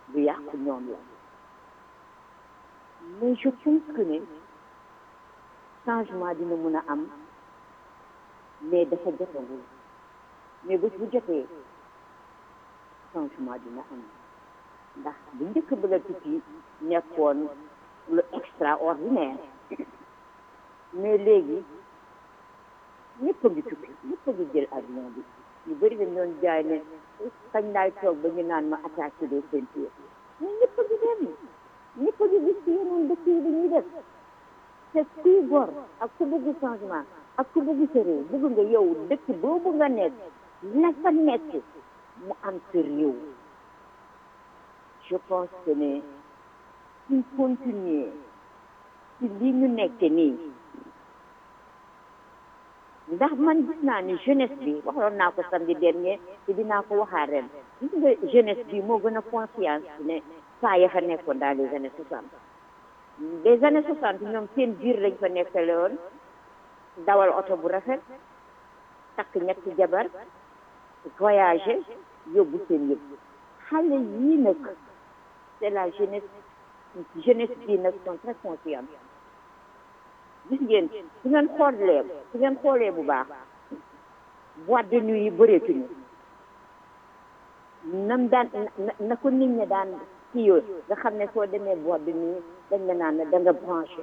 lu yàqu ñoom la mais je pense que ne changement dina mën a am mais dafa jotagul mais bés bu jotee changement dina am ndax bu njëkk ba la tukki nekkoon lu extraordinaire mais léegi ñëpp a ngi tukki ñëpp a ngi jël avion bi ñu bëri dañ doon jaay ne kañ laay toog ba ñu naan ma attaché des ceintures mais ñëpp a ngi dem ñëpp a ngi gis ci yeneen dëkk yi dañuy def te kuy gor ak ku bëgg changement ak ku bëgg sa réew bëgg nga yow dëkk boobu nga nekk la fa nekk mu am sa réew je pense que ne suñ continuer ci li ñu nekk nii ndax man gis naa ni jeunesse bi waxoon naa ko samedi dernier te dinaa ko waxaat ren gis nga jeunesse bi moo gën a conscience ne saa ya fa nekkoon dans les années soixante les années soixante ñoom seen biir lañ fa nekkale woon dawal oto bu rafet takk ñetti jabar voyager yóbbu seen yëpp xale yii nag c'est la jeunesse jeunesse bii nag sont très conscients gis ngeen su ngeen xoolee su ngeen xoolee bu baax boîte de nuit yi bëreetuñu nam daan na ko nit ñi daan kii yoo nga xam ne soo demee boîte de nuit dañ la naan da nga branché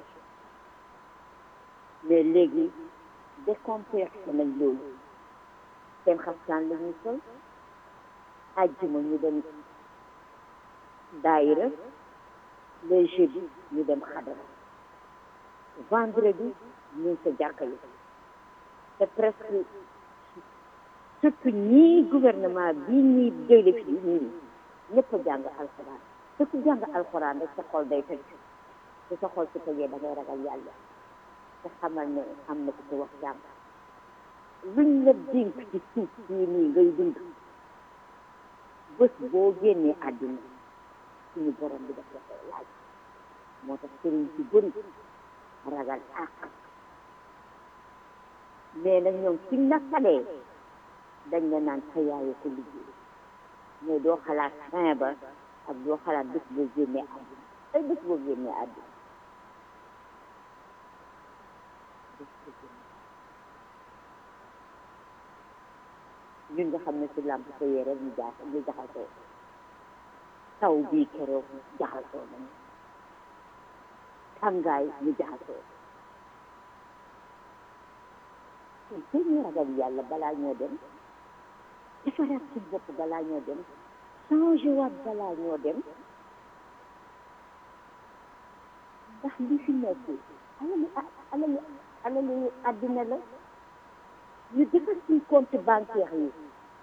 mais léegi décomplexé nañ loolu seen xaftaan la ñuy sol àjjuma ñu dem daayira les jeudis ñu dem xadara vendredi ñu ngi sa jàkka yi te presque surtout ñii gouvernement bii ñuy déyle fii ñii ñëpp a jàng alxuraan te ku jàng alxuraan rek sa xol day tëj te sa xol su tëjee da ngay ragal yàlla te xamal ne am na ku ko wax jàng luñ la dénk ci suuf sii nii ngay dund bés boo génnee àddina suñu borom bi daf la koy laaj moo tax sëriñ ci bëri ragal àq mais nag ñoom suñ la falee dañ la naan sa yaayu ko liggéey mais doo xalaat fin ba ak doo xalaat bés boo génnee àddina ay bés boo génnee àddina ñun nga xam ne si làmp sa yére ñu jaax ñu jaxasoo taw bii keroog jaxasoo nañu tàngaay ñu jaxasoo te ñu ragal yàlla balaa ñoo dem defaraat suñ bopp balaa ñoo dem changé waat balaa ñoo dem ndax li fi nekk alalu alalu alalu àddina la ñu defar suñ compte bancaire yi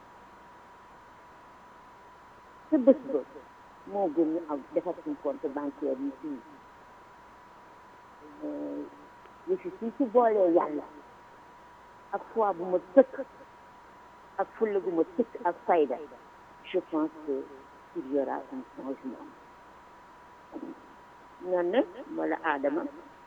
te bés ba moo gën ñu am defar suñ compte bancaire yi fii ñu fi suñ ci boolee yàlla ak foi bu ma tëkk ak fulla bu ma tëkk ak fayda je pense que il y aura un changement noonu nag wala aadama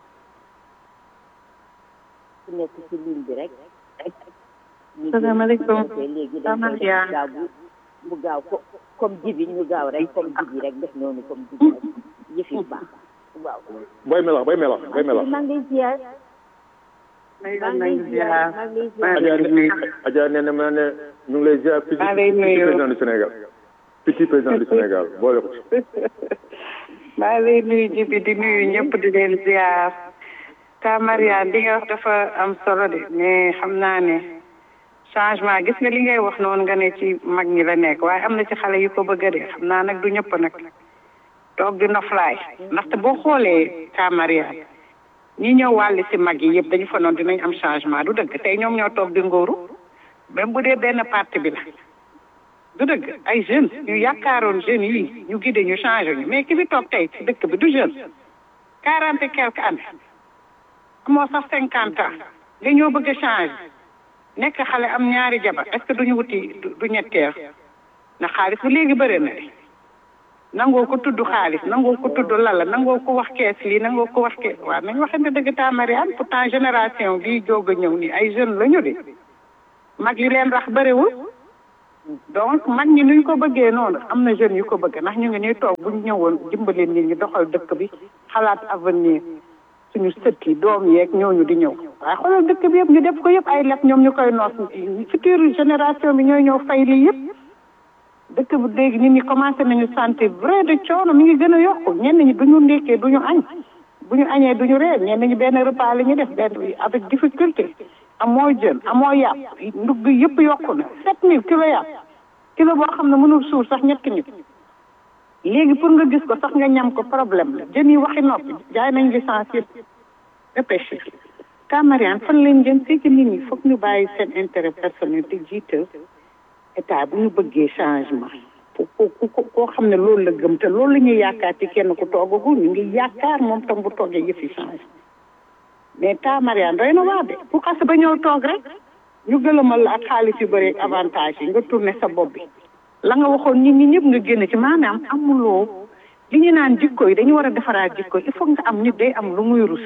ku nekk ci ligne bi rek salaamaaleykum léegi dañ koy def gaaw bu mu gaaw ko comme jibi ñu gaaw rek comme jibi rek def noonu comme jibi rek yëf yi baax waaw boy melax boy melax boy melax maa ngi lay ziar maa ngi lay ziar maa ngi lay ziar Adja ne Adja nee na ma ne ñu ngi lay ziar petit maa lay nuyu. président du Sénégal petit président du Sénégal boole ko maa ngi lay nuyu jibi di nuyu ñëpp di leen ziar ka Mariane li nga wax dafa am solo de mais xam naa ne changement gis nga li ngay wax noonu nga ne ci mag ñi la nekk waaye am na ci xale yu ko bëgg a de xam naa nag du ñëpp nag toog di noflaay ndaxte boo xoolee ka Mariane ñi ñëw wàll si mag yi yëpp dañu fa noonu dinañ am changement du dëgg tey ñoom ñoo toog di ngóoru même bu dee benn parti bi la du dëgg ay jeunes ñu yaakaaroon jeunes yi ñu gide ñu changé ñu mais ki fi toog tey ci dëkk bi du jeune quarante et quelques années amoo sax cinquante ans nga ñoo bëgg a changé nekk xale am ñaari jabar est ce que duñu wuti du du ñetteel na xaalis bu léegi bëri na de nangoo ko tudd xaalis nangoo ko tudd lala nangoo ko wax kees lii nangoo ko wax kees waaw nañ waxante dëgg taa Mariane pourtant génération bii jóg a ñëw nii ay jeunes la ñu de mag li leen rax bëriwul donc mag ñi nuñ ko bëggee noonu am na jeunes yu ko bëgg ndax ñu ngi ñuy toog buñ ñëwoon dimbaleen nit ñi doxal dëkk bi xalaat avenir suñu sët yi doom yeeg ñooñu di ñëw waaye xoolal dëkk bi yëpp ñu def ko yëpp ay leb ñoom ñu koy noos future génération bi ñooy ñëw fay lii yëpp dëkk bi léegi nit ñi commencé nañu sentir vrai de coono mi ngi gën a yokku ñenn ñi duñu ndékkee duñu añ bu ñu añee duñu reer ñenn ñi benn repas la ñu def benn avec difficulté amoo jën amoo yàpp ndugg yëpp yokku na sept mille kilo yàpp kilo boo xam ne mënul suur sax ñetti nit léegi pour nga gis ko sax nga ñam ko problème la jën yi waxi noppi jaay nañ licence yëpp de pêche Camariane fan leen jëm c'est que nit ñi foog ñu bàyyi seen intérêt personnel te jiital état bu ñu bëggee changement ku ku koo xam ne loolu la gëm te loolu la ñuy yaakaar ci kenn ku toogagul ñu ngi yaakaar moom tam bu toogee yëf yi changé mais ta Mariane doy na waa de bu xas ba ñëw toog rek ñu gëlëmal la ak xaalis yu bëri ak avantage yi nga tourné sa bopp bi la nga waxoon nit ñi ñëpp nga génn ci maanaam amuloo li ñu naan jikko yi dañu war a defaraat jikko il faut nga am nit day am lu muy rus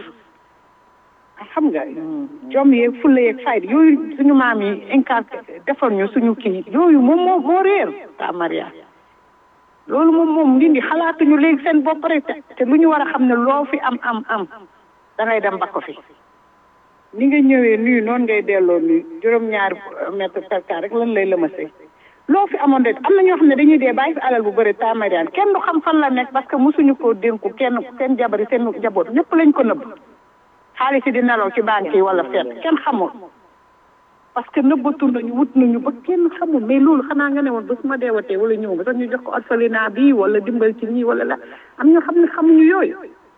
xam nga jom yeeg fulla yeeg fayda yooyu suñu maam yi incarté defar ñu suñu kii yooyu moom moo moo réer ta Mariane loolu moom moom nit ñi xalaatuñu léegi seen bopp rek te lu ñu war a xam ne loo fi am am am da ngay dem ba ko fi ni nga ñëwee nuyu noonu ngay delloo nuyu juróom-ñaari mètre per carré rek lan lay lëmasee loo fi amoon de am na ñoo xam ne dañuy dee bàyyi fi alal bu bëri ta Mariane kenn du xam fan la nekk parce que mosuñu koo dénku kenn seen jabari seen jaboot ñëpp lañ ko nëbb xaalis yi di nelaw ci banque yi wala feet kenn xamul parce que nëbbatu nañu wut nañu ba kenn xamul mais loolu xanaa nga ne woon ba su ma deewatee wala ñëw ba sax ñu jox ko orphelinat bi wala dimbal ci ñii wala la am ñoo xam ne xamuñu yooyu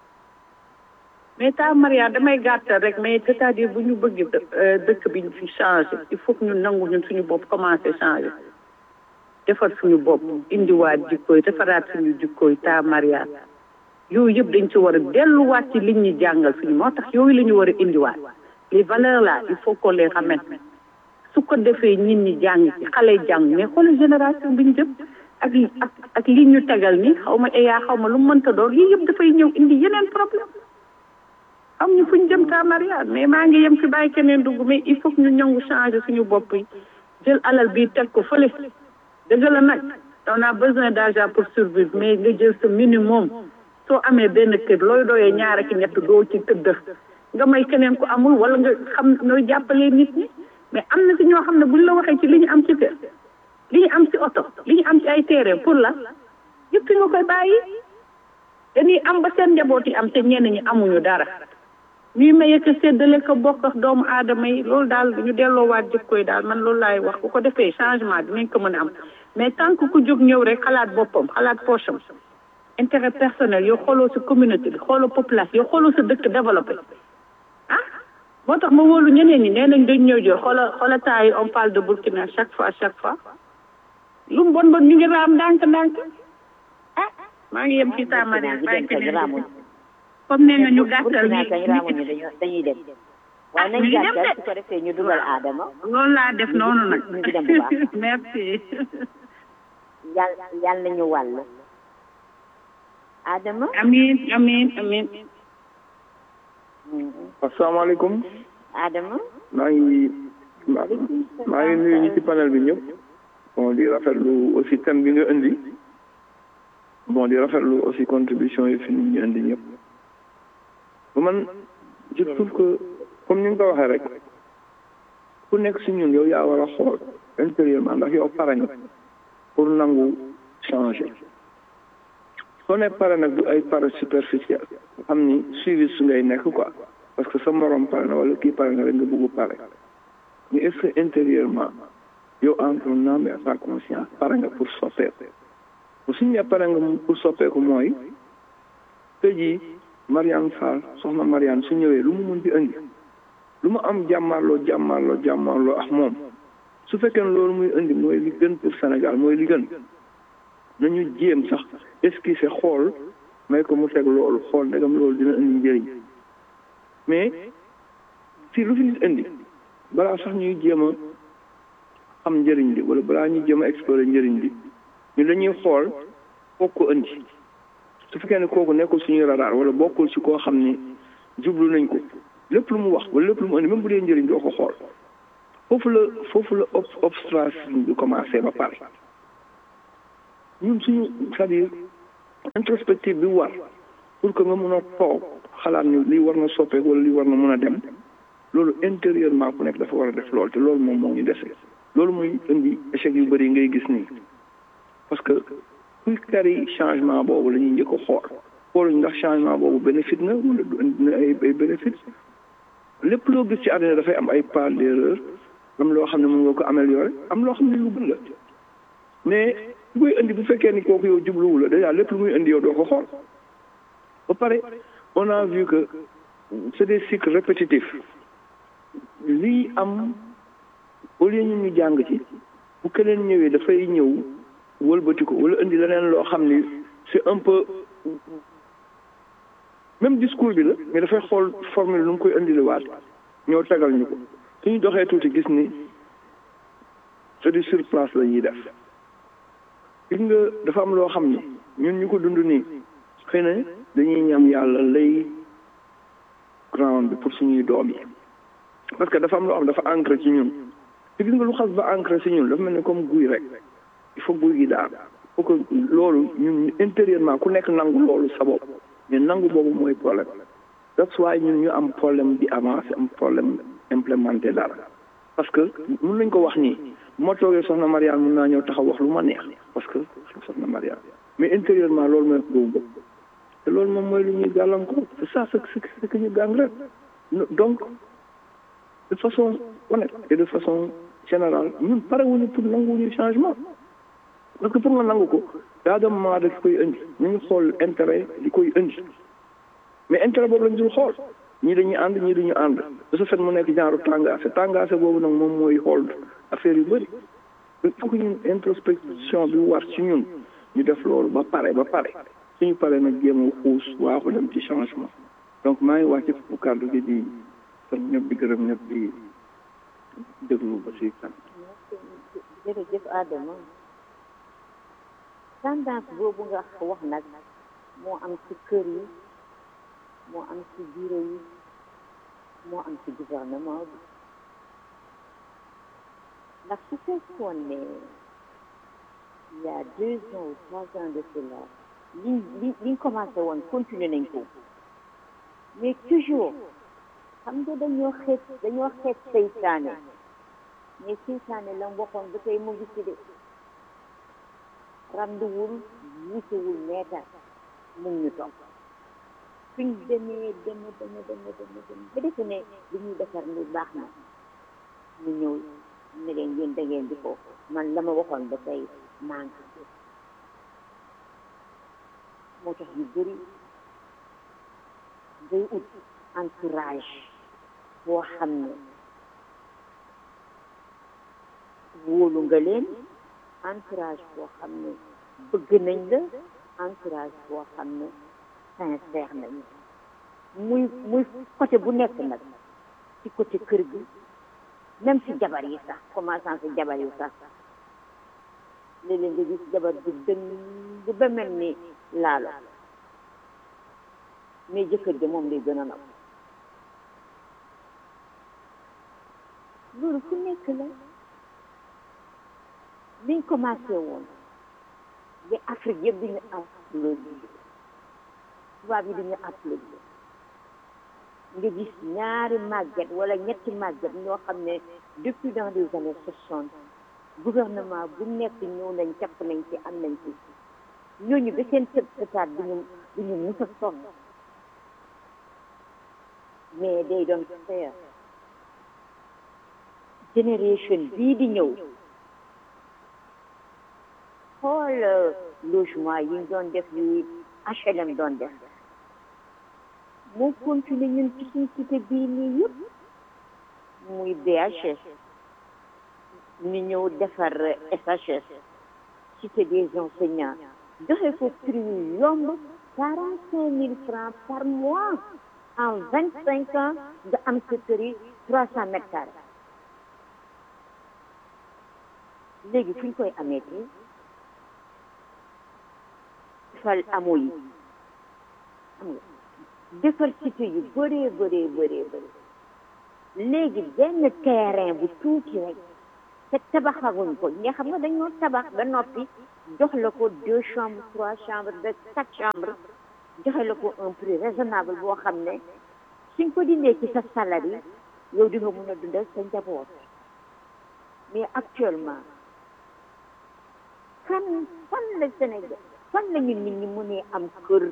mais ta Maria damay gàttal rek mais c'est-à-dire bu ñu bëgg dëkk bi fi changé il faut que ñu nangu ñun suñu bopp commencé changé defar suñu bopp indiwaat jikkooy defaraat suñu jikkooy ta Maria yooyu yëpp dañ ci war a delluwaat ci liñ ñu jàngal suñu moo tax yooyu la ñu war a indiwaat les valeurs là il faut qu'on les ramène su ko defee nit ñi jàng ci xale jàng mais xoolal génération bi ñu jëm ak ak ak li ñu tegal ni xaw ma eyaa xaw ma lu mu mënta doon yii yëpp dafay ñëw indi yeneen problème am ñu fu ñu jëm ta Mariane mais maa ngi yem fi bàyyi keneen dugg mais il faut que ñu ñëngu changer suñu bopp yi jël alal bi teg ko fële dëgg la nag on a besoin d'argent pour survivre mais nga jël sa minimum soo amee benn kër looy doyee ñaar ak ñett doo ci tëdd nga may keneen ku amul wala nga xam nooy jàppalee nit ñi mais am na si ñoo xam ne buñ la waxee ci li ñu am ci kër li ñu am ci oto li ñu am ci ay terrain pour la yëpp nga koy bàyyi dañuy am ba seen njaboot yi am te ñenn ñi amuñu dara ñuy maye ko séddale ko bokk ak doomu aadama yi loolu daal ñu delloowaat jikkoy daal man loolu laay wax bu ko defee changement dinañ ko mën a am mais tant que ku jóg ñëw rek xalaat boppam xalaat poche am intérêt personnel yow xooloo sa communauté bi xooloo population yow xooloo sa dëkk développé ah moo tax ma wóolu ñeneen ñi nee nañ dañ ñëw jël xoola xoola temps yi on parle de Burkina chaque fois chaque fois lu mu bon bon ñu ngi raam ndànk ndànk ah maa ngi yem ci taamari bàyyi keneen comme nee nga ñu gàttal ni dañuy dem waaye nañ gàttal su ko defee ñu dugal aadama loolu laa def noonu nag ñu ngi dem bu baax merci yàlla yàlla nañu wàll Adama. amiin amiin amiin. asalaamaaleykum. Adama. maa ngi maa ngi nuyu ñi ci panel bi ñëpp. bon di rafetlu aussi thème bi nga indi. bon di rafetlu aussi contribution yi fi ñu indi ñëpp. ba man je trouve que comme ni nga ko waxee rek ku nekk si ñun yow yaa war a xool intérieurement ndax yow pare nga pour nangu changer. soo ne pare nag du ay pare superficiel xam ni suivi su ngay nekk quoi parce que sa morom pare na wala kii pare na rek nga bëggu pare mais est-ce que intérieurement yow en ton âme et sa conscience pare nga pour soppeeku bu suñu ne pare nga pour soppeeku mooy tey jii Mariane Fall soxna Mariane su ñëwee lu mu mun di indi lu mu am jàmmarloo jàmmarloo jàmmarloo ak moom su fekkee ne loolu muy indi mooy li gën pour Sénégal mooy li gën nañu jéem sax esquisser xool may ko mu teg loolu xool ndegam loolu dina indi njëriñ mais si lu fi nit indi balaa sax ñuy jéem a xam njëriñ li wala balaa ñuy jéem a explorer njëriñ li ñu dañuy xool foog ko indi su fekkee ne kooku nekkul suñuy radar wala bokkul si koo xam ni jublu nañ ko lépp lu mu wax wala lépp lu mu indi même bu dee njëriñ doo ko xool foofu la foofu la ob obstration bi commencé ba pare ñun suñu c'est-à-dire introspective bi war pour que nga mën a toog xalaat ni lii war na soppeeku wala lii war na mën a dem loolu intérieurement ku nekk dafa war a def loolu te loolu moom moo ñu dese loolu muy indi échec yu bëri ngay gis nii parce que kuy kari changement boobu la ñuy njëkk a xool xooluñ ndax changement boobu bénéfice na wala du indi na ay ay bénéfice lépp loo gis ci àddina dafay am ay part d'erreur am loo xam ne mën nga ko améliorer am loo xam ne lu gën la mais bu koy indi bu fekkee ni kooku yow jubluwu la déjà lépp lu muy indi yow doo ko xool ba pare on a vu que c'est des cycles répétitifs lii am au lieu ñun ñu jàng ci bu keneen ñëwee dafay ñëw wëlbati ko wala indi leneen loo xam ni c'est un peu même discours bi la mais dafay xool formule nu mu koy indi waat ñoo tegal ñu ko suñu doxee tuuti gis ni c'est du sur place la ñuy def gis nga dafa am loo xam ni ñun ñu ko dund nii xëy na dañuy ñam yàlla lay ground bi pour suñuy doom yi parce que dafa am loo xam dafa ancré ci ñun te gis nga lu xas ba ancré ci ñun dafa mel ni comme guy rek il faut guy gi daal il faut que loolu ñun intérieurement ku nekk nangu loolu sa bopp mais nangu boobu mooy problème that's why ñun ñu am problème di avancer am problème implémenter dara parce que mun nañ ko wax nii bu ma toogee soxna Mariane mun naa ñëw taxaw wax lu ma neex parce que soxna Mariane mais intérieurement loolu mooy boobu bopp te loolu moom mooy lu ñuy gàllankoor c'est ça ce que ñu gàng rek donc de façon honnête et de façon générale ñun pare wuñu pour nanguwuñu changement parce que pour nga nangu ko daa dem moment da koy indi ñu ngi xool intérêt li koy indi mais intérêt boobu lañ dul xool ñii dañuy ànd ñii dañu ànd de ce fait mu nekk genre tàngaase tàngaase boobu nag moom mooy xool affaire yu bëri il faut que ñun introspection bi war ci ñun ñu def loolu ba pare ba pare suñu pare nag jéem a xuus waaxu dem ci changement donc maa ngi wàcc fu kàddu gi di sant ñëpp di gërëm ñëpp di déglu ba si kan jërëjëf Adama tendance boobu nga wax nag moo am ci kër yi moo am ci bureau yi moo am ci gouvernement bi ndax su fekkoon ne il y a deux ans ou trois ans de cela li li liñ commencé woon continuer nañ ko mais toujours xam nga dañoo xeet dañoo xeet seytaane mais seytaane la waxoon ba tey mu ngi ci de randuwul wuutewul meetar mu ngi ñu topp suñ demee deme deme deme deme deme ba defe ne li ñuy defar ni baax na ñu ñëw ne leen yéen da ngeen di ko man la ma waxoon ba tey maa ngi ci moo tax yu bëri ngay ut entourage boo xam ne wóolu nga leen entourage boo xam ne bëgg nañ la entourage boo xam ne sincère nañu muy muy côté bu nekk nag ci côté kër gi même ci jabar yi sax commençant ci jabar yi sax léeg-léeg nga gis jabar bi dëng ba mel ni laalo mais jëkkër ji moom lay gën a naw loolu fu nekk la liñ commencé woon ba Afrique yëpp diñu applaudi tubaab yi diñu applaudi nga gis ñaari màgget wala ñetti màgget ñoo xam ne depuis dans les années soixante gouvernement bu nekk ñëw nañ capp nañ ci am nañ ci ñooñu ba seen tëb tëtaat duñu duñu mus a sonn mais day doon faire génération bii di ñëw xool logement yi ñu doon def yi HLM doon def moo continué ñun ci suñ cité bii nii yëpp muy BHS ñu ñëw defar SHS cité des enseignants joxe ko prix yu yomb quarante cinq mille francs par mois en vingt cinq ans nga am sa kër yi trois cent mètres carrés léegi fu ñu koy amee tey fal amoo yi xam nga defar cité yu bëree bëree bëree bëri léegi benn terrain bu tuuti rek te tabaxaguñ ko nga xam nga dañoo tabax ba noppi jox la ko deux chambres trois chambres ba quatre chambres joxe la ko un prix raisonnable boo xam ne suñ ko dindee ci sa salaire yow di nga mun a dundal sa njaboot mais actuellement kan fan la Sénégal fan la ñu nit ñi mënee am kër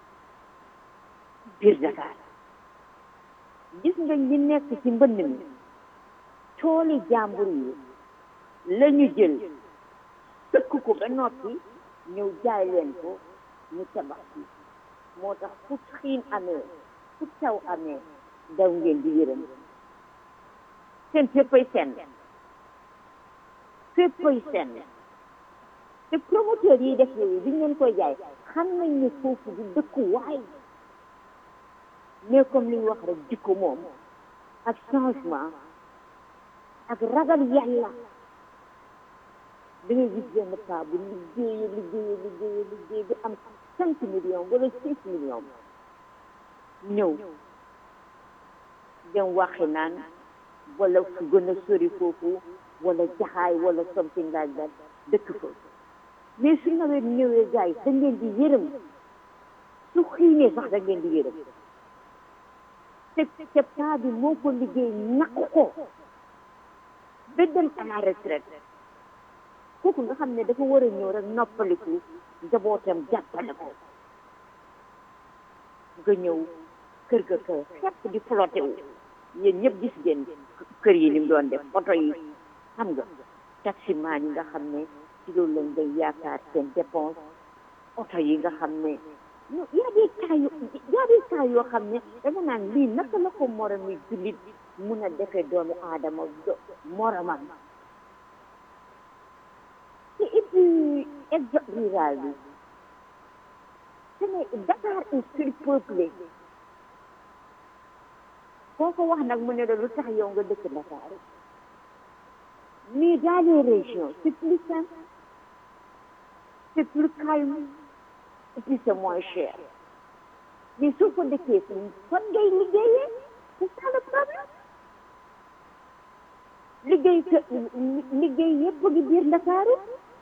biir Dakar gis nga ñi nekk ci mbënd mi tooli jàmbur yi la ñu jël sëkk ko ba noppi ñëw jaay leen ko ñu tabax ci moo tax fu xiin amee fu taw amee daw ngeen di yërëm seen féppay senn féppay senn te promoteur yi def yooyu bi ngeen koy jaay xam nañ ne foofu du dëkku waay mais comme li ñu wax rek jikko moom ak changement ak ragal yàlla da ngay gis benn paa bu liggéeye liggéeye liggéeye liggéeye bi am cinq millions wala six millions ñëw dem waxi naan wala fu gën a sori foofu wala jaxaay wala something like that dëkk fa mais su nawet ñëwee gars yi da ngeen di yërëm su xiinee sax da ngeen di yërëm te te paa bi moo ko liggéey ñàkk ko ba dem à la retraite kooku nga xam ne dafa war a ñëw rek noppaliku njabootam jàppale ko nga ñëw kër ga kër xepp di flotté wu yéen ñëpp gis ngeen kër yi ni mu doon def oto yi xam nga taximaan yi nga xam ne ci loolu lañ day yaakaar seen dépense oto yi nga xam ne y a des cas yu y a des cas yoo xam ne danga naan lii naka la ko moromi jullit mun a defee doomi aadama moromam te et puis exode rural bi ce n'est Dakar est surpeuplé koo ko wax nag mu ne la lu tax yow nga dëkk Dakar mais dans les régions c'est plus simple c'est plus calme et puis c'est moins cher mais soo ko dëkkee fii fan ngay liggéeyee c'est ça le problème liggéey que liggéey yëpp ngi biir Ndakaaru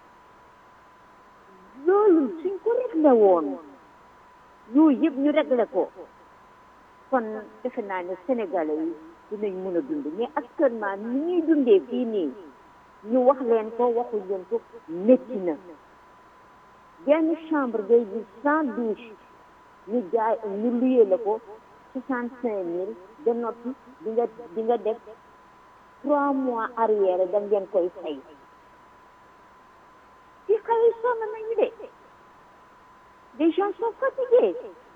loolu suñ ko réglé woon yooyu yëpp ñu réglé ko kon defe naa ne Sénégalais yi dinañ mën a dund mais actuellement ni ñuy dundee fii nii ñu wax leen ko waxuñ leen ko métti na benn chambre ngay gis sans douche ñu jaay ñu luyee la ko soixante cinq mille de noppi di nga di nga def trois mois arrière da ngeen koy fay ci xale yi sonn nañu de les gens sont fatigués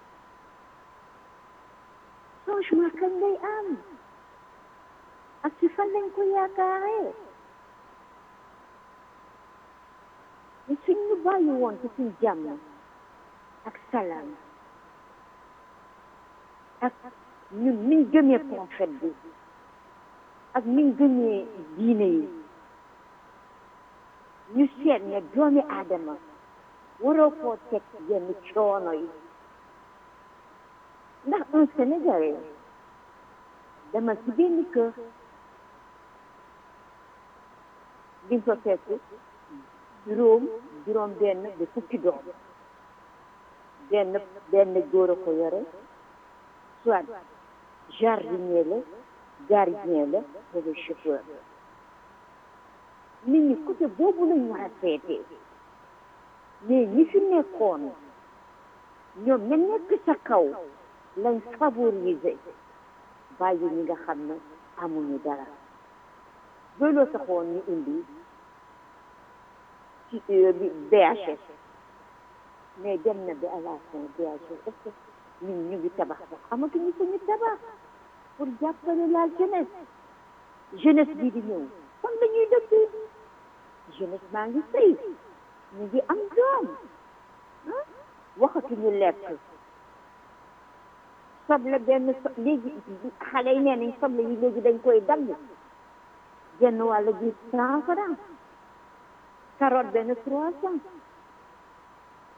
changement kañ lay am ak ci fan lañ ko yaakaaree mais suñ ñu bàyyi woon ci suñ jàmm ak salaam ak ñun niñ gëmee prophète bi ak niñ gëmee diine yi ñu seet ne doomi aadama waroo koo teg yenn coono yi ndax un Sénégalais dama ci benn kër di nga ko fekk juróom juróom benn ba fukki doom benn benn góor a ko yore soit jardinier la gardien la wala chauffeur nit ñi côté boobu lañ war a seetee mais ñi fi nekkoon ñoom ña nekk sa kaw lañ favoriser bàyyi ñi nga xam ne amuñu dara looloo taxoon ñu indi ci BHS mais dem na bi à la fin BHS est-ce que ñun ñu ngi tabax sax amatuñu suñu tabax pour jàppale la jeunesse jeunesse bi di ñëw fan la ñuy dëkk jeunesse maa ngi sëy ñu ngi am doom ah waxatuñu lekk soble benn so léegi xale yi nee nañ soble yi léegi dañ koy dagg genn wàll gi cent franc carotte benn trois cent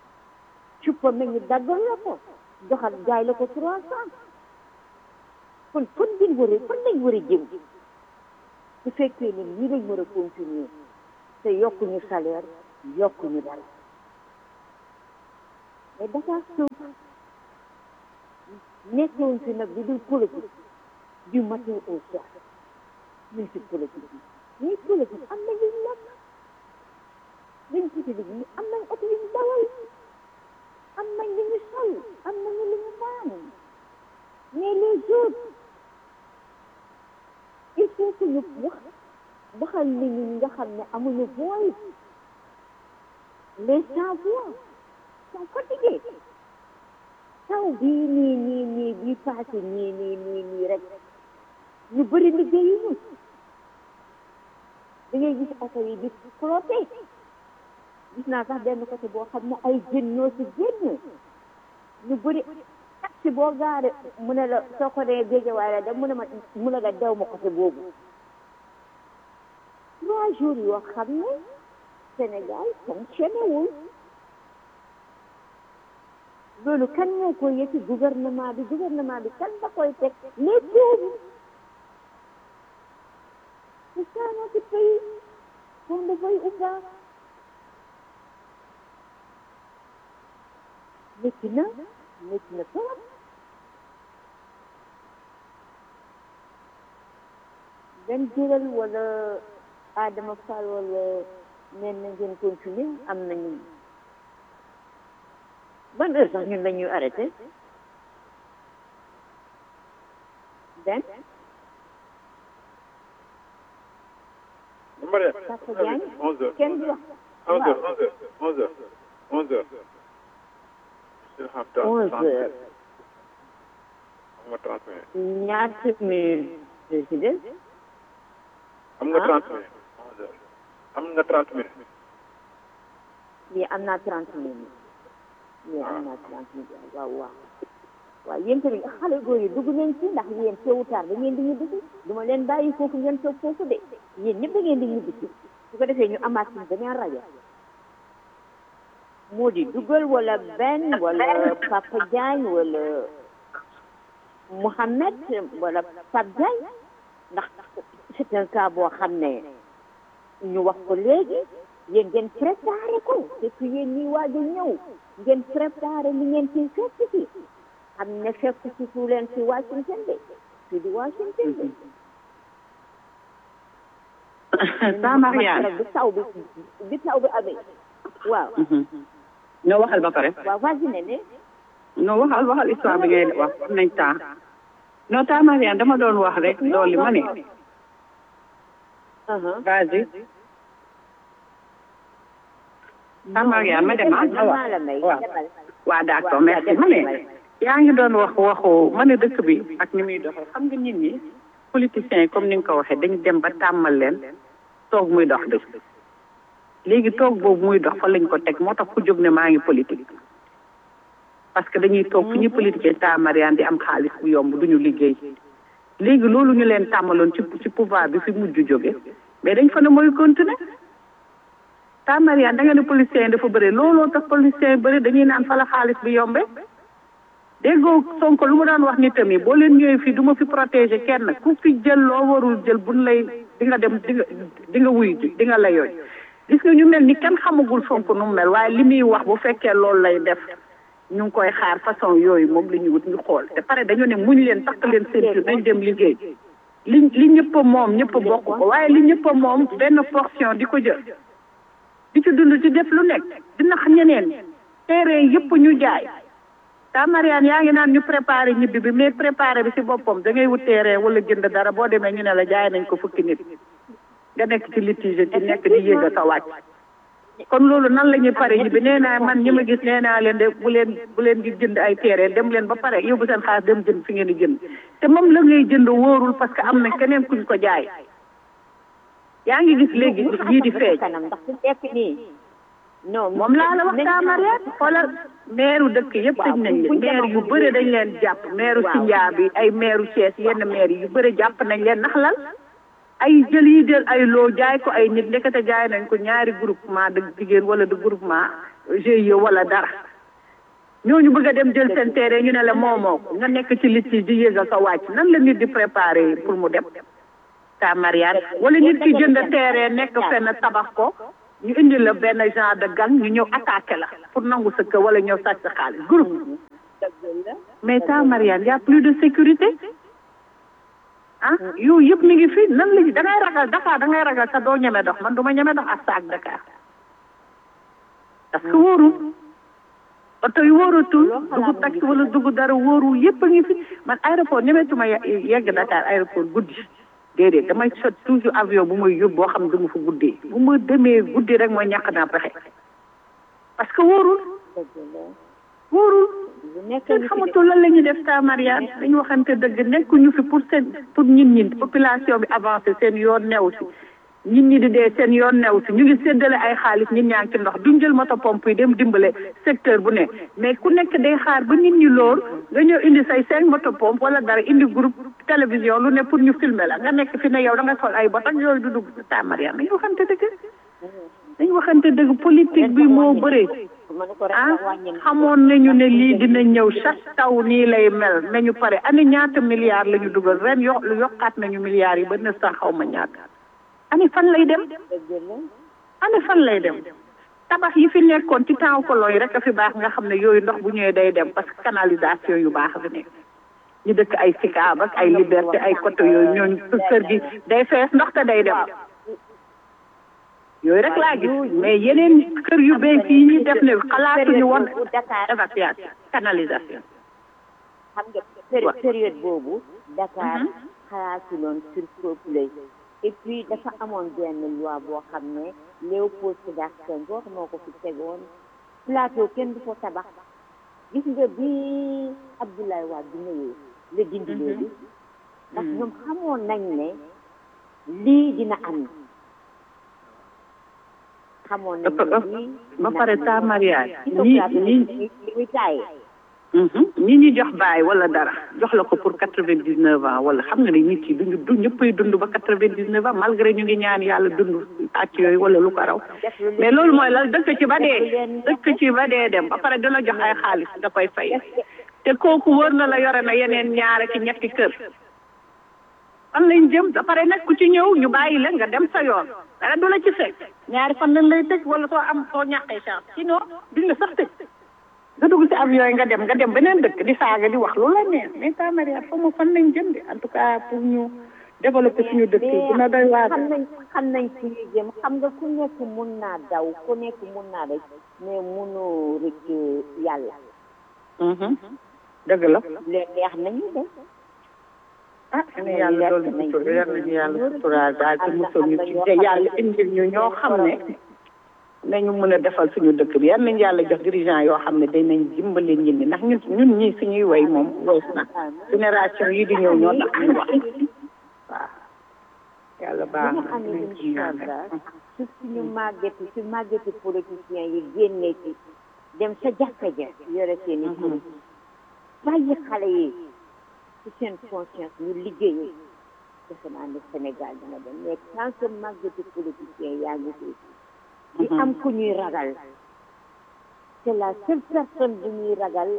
cuppa mi ñu daggal la ko joxal jaay la ko trois cent kon fan ngeen war a fan lañ war a jëm su fekkee ne nii lañ war a continuer te yokkuñu salaire yokkuñu dara mais Dakar suuf nekkoon fi nag di dul politique du matin au soir ñun ci politique yi mais politique am na ñu nekk dañ ci tëdd ñu am nañ oto yu ñu dawal am nañ li ñu sol am nañu li ñu naan mais les autres il faut que ñu wax waxal nit ñi nga xam ne amuñu voix les sans voix sont fatigués taw bii nii nii nii bii passé nii nii nii nii rek ñu bëri liggéeyuñu da ngay gis oto yi di flotté gis naa sax benn côté boo xam ne ay jën ñoo si génn ñu bëri taxi boo gaare mu ne la soo ko dee géejawaay la dem mu ne ma mu ne la dew ma côté boobu trois jours yoo xam ne Sénégal fonctionné wul loolu kan moo koy yëti gouvernement bi gouvernement bi kan da koy teg les pauvres c'est ça notre pays qu'on le veuille ou pas métti na métti na trop benn jëral wala Adama Fall wala nen na ngeen continuer am nañu ban heure sax ñun dañuy arrêté ben Mariam, Papa Diagne 11 heures. kenn du wax 11 heures, 11 heures, 11 heures, 11 heures. Still have time. onze heures Am nga 30 minutes. ñaata minutes si des Am nga Ah. 30 minutes. 11 heures. Am nga 30 minutes. lii am naa trente minutes lii am naa trente minutes waaw waaw waaw yéen tamit xale góor yi dugg nañ ci ndax yéen tôt ou tard da ngeen di ñibbi si du ma leen bàyyi foofu ngeen toog foofu de yéen ñëpp da ngeen di ñibbi si su ko defee ñu amaat suñ beneen rajo moo di dugal wala Ben wala Papa Diagne wala Mouhamed wala Pape Diagne ndax c'est un cas boo xam ne ñu wax ko léegi yéen ngeen préparé ko surtout yéen ñi waaj a ñëw ngeen préparé li ngeen ciy fekk si xam ne fekk si fu leen si Washington de si di Washington de sa Mariane bi taw bi bi taw bi amee waaw ñoo waxal ba pare waaw vas-y ne ne non waxal waxal histoire bi ngay wax am nañ temps non ta Mariane dama doon wax rek loolu ma ne vas-y ta Mariane ma dem ah ma wax maa la may waaw demal waa d'accord merci ma ne yaa ngi doon wax waxu ma ne dëkk bi ak ni muy doxee xam nga nit ñi politiciens yi comme ni nga ko waxee dañu dem ba tàmmal leen toog muy dox dëkk léegi toog boobu muy dox fa lañ ko teg moo tax ku jóg ne maa ngi politique parce que dañuy toog fu ñuy politiquer ta Mariane di am xaalis bu yomb duñu liggéey léegi loolu ñu leen tàmmaloon ci ci pouvoir bi fi mujj jóge mais dañ fa ne mooy continuer ta Mariane da nga ne policiers yi dafa bëri looloo tax policiers yi bëri dañuy naan fa la xaalis bi yombe déggoo Sonko lu mu daan wax ni tamit boo leen ñëwee fii du ma fi protéger kenn ku fi jël loo warul jël buñ lay di nga dem di nga di nga wuy ji di nga la yooy gis nga ñu mel ni kenn xamagul Sonko nu mu mel waaye li muy wax bu fekkee loolu lay def ñu ngi koy xaar façon yooyu moom la ñu wut ñu xool te pare dañu ne muñ leen takk leen ceinture nañ dem liggéey li li ñëpp a moom ñëpp a bokk ko waaye li ñëpp a moom benn portion di ko jël di ci dund ci def lu nekk di nax ñeneen terrain yëpp ñu jaay ta Mariane yaa ngi naan ñu préparé ñibbi bi mais préparé bi ci boppam da ngay wut terrain wala jënd dara boo demee ñu ne la jaay nañ ko fukki nit nga nekk ci litige ci nekk di yéeg a sa wàcc kon loolu nan la ñuy pare ñibbi nee naa man ñi ma gis nee naa leen de bu leen bu leen di jënd ay terrain dem leen ba pare yóbbu seen xaalis dem jënd fi ngeen di jënd te moom la ngay jënd wóorul parce que am na keneen kuñ ko jaay yaa ngi gis léegi yii di feeñ kanam ndax su nekk nii non moom laa la wax taa Mariane xoolal meeru dëkk yëpp tëj nañ leen maire yu bëri dañ leen jàpp meeru Sindia bi ay meeru Thiès yenn maire yu bëri jàpp nañ leen ndax lan ay jël yi jël ay loo jaay ko ay nit ndekete jaay nañ ko ñaari groupement de jigéen wala de groupement GIE wala dara ñooñu bëgg a dem jël seen terrain ñu ne la moomoo ko nga nekk ci liste yi di yéegal sa wàcc nan la nit di préparer pour mu dem ta mariage wala nit ki jënd terrain nekk fenn tabax ko ñu indi la benn genre de gang ñu ñëw attaqué la pour nangu sa kër wala ñëw sàcc sa xaalis groupe mais ta mariage y a plus de sécurité ah yooyu yëpp mi ngi fi nan la da ngay ragal Dakar da ngay ragal sa doo ñeme dox man du ma ñeme dox ak saak Dakar parce que wóorul oto yi wóoratul dugg taxi wala dugg dara wóoru yëpp a ngi fi man aéroport ñemetuma yegg Dakar aéroport guddi déedéet damay sot toujours avion bu may yóbbu boo xam ne du ma fa guddee bu ma demee guddi rek mooy ñàkk naa pexe parce que wóorul wóorul kenn xamatul lan la ñuy def ta mariage dañu waxante dëgg nekkuñu fi pour seen pour ñin ñi population bi avancé seen yoon new si nit ñi di dee seen yoon new si ñu ngi séddale ay xaalis nit ñaa ngi ci ndox duñ jël moto pompe yi dem dimbale secteur bu ne mais ku nekk day xaar ba nit ñi lool nga ñëw indi say cinq moto pompe wala dara indi groupe télévision lu ne pour ñu filmer la nga nekk fi ne yow da nga sol ay bot ak yooyu du dugg ta mariage dañu waxante dëgg dañu waxante dëgg politique bi moo bëree ah xamoon nañu ne lii dina ñëw chaque taw nii lay mel nañu pare ani ñaata milliards la ñu dugal ren yo yokkaat nañu milliards yi ba neuf cent xaw ma ñaata ani fan lay dem ani fan lay dem tabax yi fi nekkoon ci temps kolon yi rek a fi baax nga xam ne yooyu ndox bu ñëwee day dem parce que canalisation yu baax fi nekk ñu dëkk ay Sicap ak ay Liberté ay côté yooyu ñooñu kër gi day fees ndox te day dem yooyu rek laa gis mais yeneen kër yu bees yi ñu def ne xalaatuñu woon évacuation canalisation xam nga période boobu Dakar xalaatuloon surpeuplé et puis dafa amoon benn loi boo xam ne Léopold Sédar Senghor moo ko fi tegoon plateau kenn du ko tabax gis nga bi Abdoulaye Wade bi ñëwee la dindi loolu ndax ñoom xamoon nañ ne lii dina am xamoon nañ ne lii ba pare ta mariage ñi ñi ñi taaye ñi ñi jox baay wala dara jox la ko pour quatre vingt dix neuf ans wala xam nga ne nit yi duñu du ñëppay dund ba quatre vingt dix neuf ans malgré ñu ngi ñaan yàlla dund àcc yooyu wala lu ko raw mais loolu mooy la dëkk ci ba dee dëkk ci ba dee dem ba pare dina jox ay xaalis da koy fay te kooku wër na la yore na yeneen ñaare ci ñetti kër fan lañ jëm ba pare nag ku ci ñëw ñu bàyyi la nga dem sa yoon dara du la ci fekk ñaari fan lañ lay tëj wala soo am soo ñàkkee chance sinon duñ la sax tëj nga dugg si avion yi nga dem nga dem beneen dëkk di saaga di wax lu la neex mais ta mariage xaw ma fan lañ jëm de en tout cas pour ñu développer suñu dëkk yi dina doy waar xam nañ xam nañ fi ñu jëm xam nga ku nekk mun naa daw ku nekk mun naa rek mais munu rek yàlla dëgg la leen neex nañu de ah ne yàlla dool ñu sutura yàlla nañu yàlla suturaal daal te mosoo ñu ci te yàlla indil ñu ñoo xam ne nañu mën a defal suñu dëkk bi yal nañu yàlla jox dirigeant yoo xam ne danañ dimbale ñit ñi ndax ñun ñun ñii suñuy way moom wees na génération yi di ñëw ñoo tax ñu wax waaw yàlla baax na amee incha allah su suñu màggeti su màggeti politiciens yi génnee ci dem sa jàkka ja yore seen i tur bàyyi xale yi ci seen conscience ñu liggéeyee defe naa ne Sénégal dina dem mais tant que màggeti politiciens yaa ngi fi di am ku ñuy ragal c'est la seule personne bu ñuy ragal